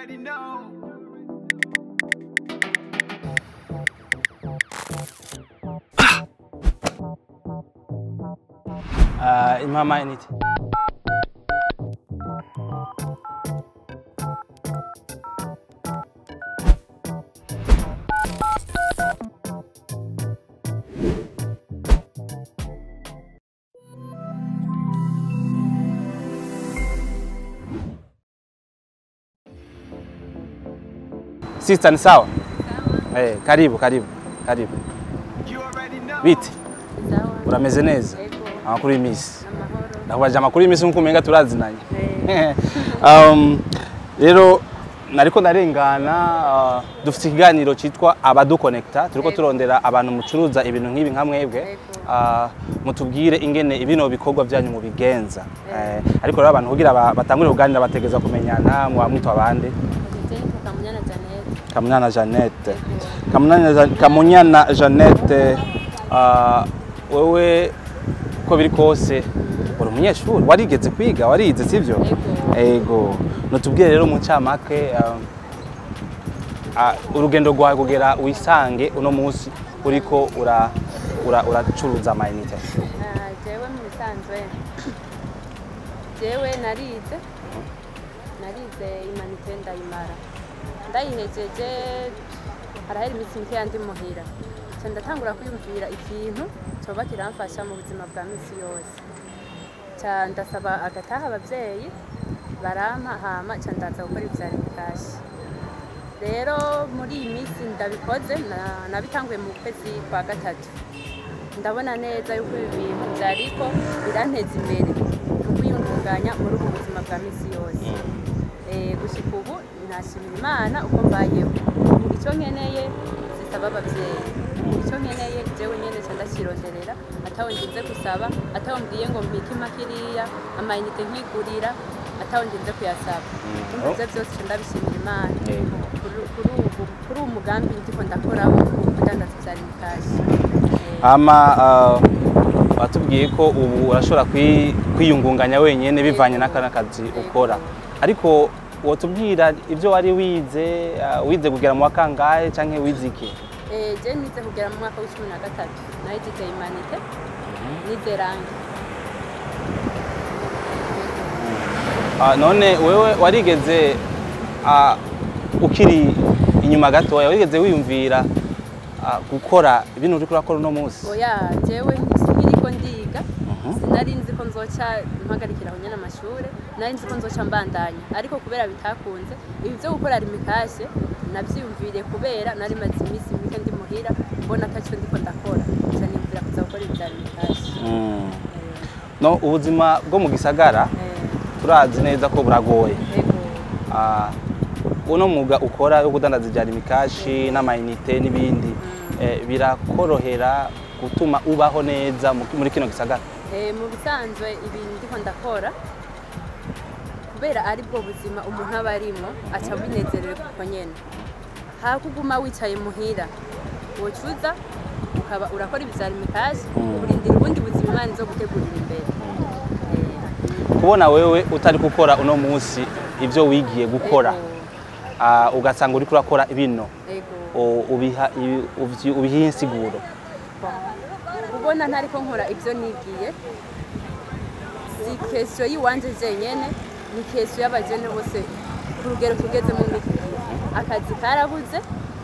already know. Uh, imama initi. Sister ni sawa? Eh, karibu karibu karibu. You already know. Biti, Sawa. urameze neza? Ego. Amakuru y'imisi. Amahoro. ndakubaje amakuru y'imisi nk'uko umenga turazinanye Eh, um, rero nariko ndarengana uh, dufite ikiganiro cyitwa abadukonekta turiko Yego. turondera abantu mucuruza ibintu nk'ibi nka mwebwe Yego. uh, mutubwire ingene ibino bikorwa byanyu mubigenza eh, ariko rero abantu kugira ba- batangure kuganira bategeza kumenyana muba mwitwa abandi Jane Kamunyana Janet. kamunyana jeannette Yego. kamunyana, Jean- kamunyana jeannette uh, wewe uko biri kose uri umunyeshuri warigeze kwiga warize sivyo Yego. ego nutubwire rero mu ncamake um, ah, urugendo rwawe kugera wisange uno munsi uriko ura- ura- uracuruza amayinite Ah, jewe mu bisanzwe jewe narize narize imanite ndayimara ndayihejeje harahera iminsi mikeya ndi muhira nca ndatangura kwiyumvira ikintu coba kiramfasha mu buzima bwa misi yose ca ndasaba agataha abavyeyi barampa hama ca ndaza gukora ivyari bikashi rero muri iyi minsi ndabikoze na- nabitanguye mu kwezi kwa gatatu ndabona neza yuko ibi bintu byariko biranteza imbere mu kwiyungunganya muri ubu buzima bwa misi yose Eh, gushika ubu nashimira imana uko mbayeho icyo nkeneye zisaba ababyeyi icyo nkeneye jewe nyene ca ndakironderera atawe nginze gusaba atawe mbwiye ngo mbike imakiriya amayinite nkigurira atawe nginze kuyasaba umva ivyo byose ca ndabishimira imana Yego. Kuri- kuri ubu kuri uwo mugambi ndiko ndakoraho kudandaza ivyari bikashi Eh, ama uh, watubwiye ko ubu urashobora kwi- kwiyungunganya wenyene bivanye n'akana kazi ukora ariko wotubwira ibyo wari wize uh, wize kugera mu wakangahe canke wize iki Eh, je nize kugera mu mwaka w'icumi na gatatu nayigize imanite nize rangi Ah, none wewe warigeze ah, ukiri inyuma gatoya warigeze wiyumvira ah, gukora ibintu uriko urakora uno munsi oya jewe nkiriko ndiga Mhm. sinari nzi ko nzoca mpagarikira aho nyene amashure nari nzi ko nzoca mbandanya ariko kubera bitakunze ibi vyo gukora rimikashe navyiyumviriye kubera nari maze iminsi mike ndi muhira mbona ataco ndiko ndakora ca niyumvira kuza gukora ibi vya rimikashe Mm. no ubuzima bwo mu gisagara turazi neza ko buragoye ego Ah, uno mwuga ukora wo kudandaza ibyara imikashi n'amayinite n'ibindi eh, birakorohera gutuma ubaho neza mu- muri kino gisagara Eh, mu bisanzwe ibintu ndiko ndakora kubera ari bwo buzima umuntu aba arimo aca binezerewe kuko nyene hakuguma wicaye muhira wocuza ukaba urakora ibivyara imikazi Mm. urindira ubundi buzima imana izo gutegurira imbere Eh, kubona wewe utari gukora uno munsi ibyo wigiye gukora ego, ah, ugasanga uriko urakora bino ego o- ubiha ibi- uvyi- ubiha insiguro kubona ntariko nkora ibyo nigiye si kesiyo y'iwanje jenyene ni kesiyo y'abajene bose ku rugero tugezemo muri iki gihe akazi karabuze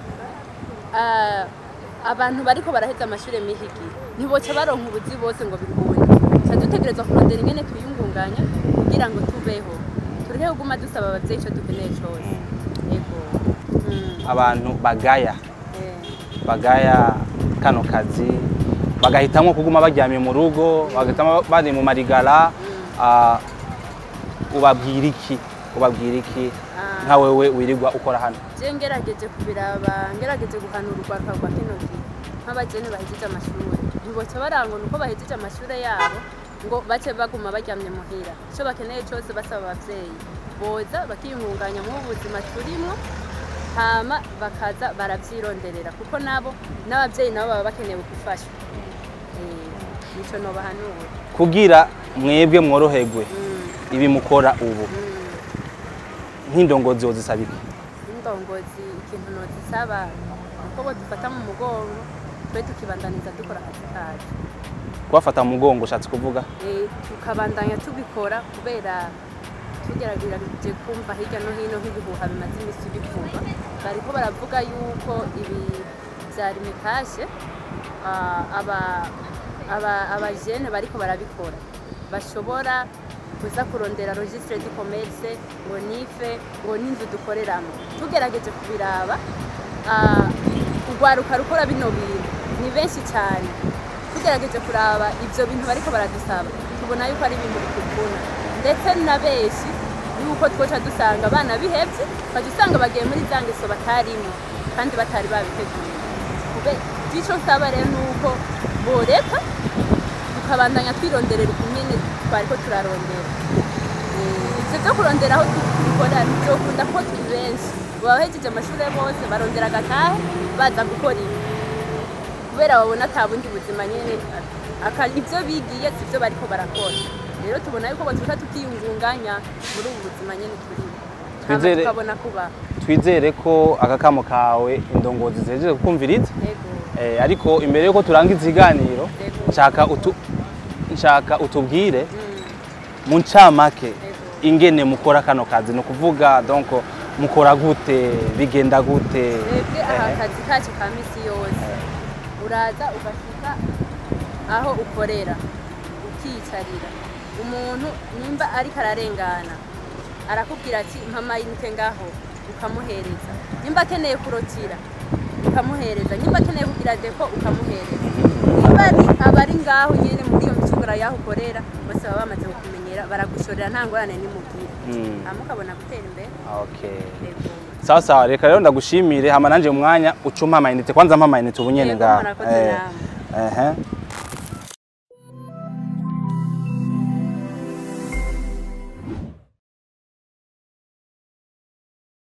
Ah, abantu bariko baraheza amashuri y'iki gihe ntiboca baronka ubuzi bose ngo bikunde ca dutegerezwa kurondera ingene twiyungunganya kugira ngo tubeho tureke kuguma dusaba abavyeyi ico dukeneye cose ego Mm, abantu bagaya eh. bagaya kano kazi bagahitamo kuguma baryamye mu rugo bagahitamo bari mu marigara ah, ubabwira iki ubabwira iki Ah. nka wewe wirirwa ukora hano je ngerageje kubiraba ngerageje guhanura urwaruka rwa kino gihe nk'abajene bahejeje amashuri ntiboca barangona uko bahejeje amashuri yabo ngo bace baguma baryamye muhira ico bakeneye cose basaba abavyeyi boza bakiyungunganya mu buzima turimwo hama bakaza baravyironderera kuko nabo n'abavyeyi nabo baba bakeneye gufashwa Eh, nico nobahanura kugira mwebwe mworoherwe Mm, ibi mukora ubu mm. nk'indongozi wozisaba iki nk'indongozi ikintu nozisaba nuko bodufata mu mugongo twe tukibandaniza dukora akazi kacu kubafata mu mugongo ushatse kuvuga Eh, tukabandanya tubikora kubera tugerageje kumva hirya no hino nk'ibihuha bimaze iminsi bivugwa bariko baravuga yuko ibi vyari mikashe ah, aba- aba- abajene bariko barabikora bashobora kuza kurondera registre du commerce ngo nife ngo n'inzu dukoreramo tugerageje kubiraba ah, urwaruka rukora bino bintu ni benshi cyane tugerageje kuraba ibyo bintu bariko baradusaba tubona yuko ari ibintu bituvuna ndetse na benshi yuko twoca dusanga abana bihebye ukajya usanga bagiye muri za ngeso batarimo kandi batari babiteguye kube icyo nsaba rero ni uko boreka tukabandanya twironderera ukumene twariko turarondera Eh, ivyo vyo kurondera aho dukora vyokunda ko turi benshi baba bahejeje amashure bose barondera agatahe baza gukora ibi kubera babona ata bundi buzima nyene aka- ivyo bigiye sivyo bariko barakora rero tubona yuko batuka tukiyungunganya muri ubu buzima nyene turimo hama Twizere- tukabona kuba twizere ko akakamo kawe indongozi zihejeje kukumviriza ego Eh, ariko imbere yuko turangiza ikiganiro Yego. nshaka utu nshaka utubwire Mm, mu ncamake ego ingene mukora kano kazi ni ukuvuga donc mukora gute bigenda gute twebwe aha Eh, akazi kacu ka misi yose uraza ugashika aho ukorera ukiyicarira umuntu nimba ariko ararengana arakubwira ati mpa yinite ngaho ukamuhereza nimba akeneye kurotira ukamuhereza nimba akeneye kugira depo ukamuhereza nimba ari abari ngaho nyene muri iyo micungura yaho ukorera bose baba bamaze kukumenyera baragushorera nta ngorane nimubwira mm, hama ukabona gutera imbere okay. Yego. sawa sawa reka rero ndagushimire hama nanje umwanya ucumpa amayinite kwanza mpa amayinite ubu nyene Yego, ngaha murakoze Eh, namwe. ehe.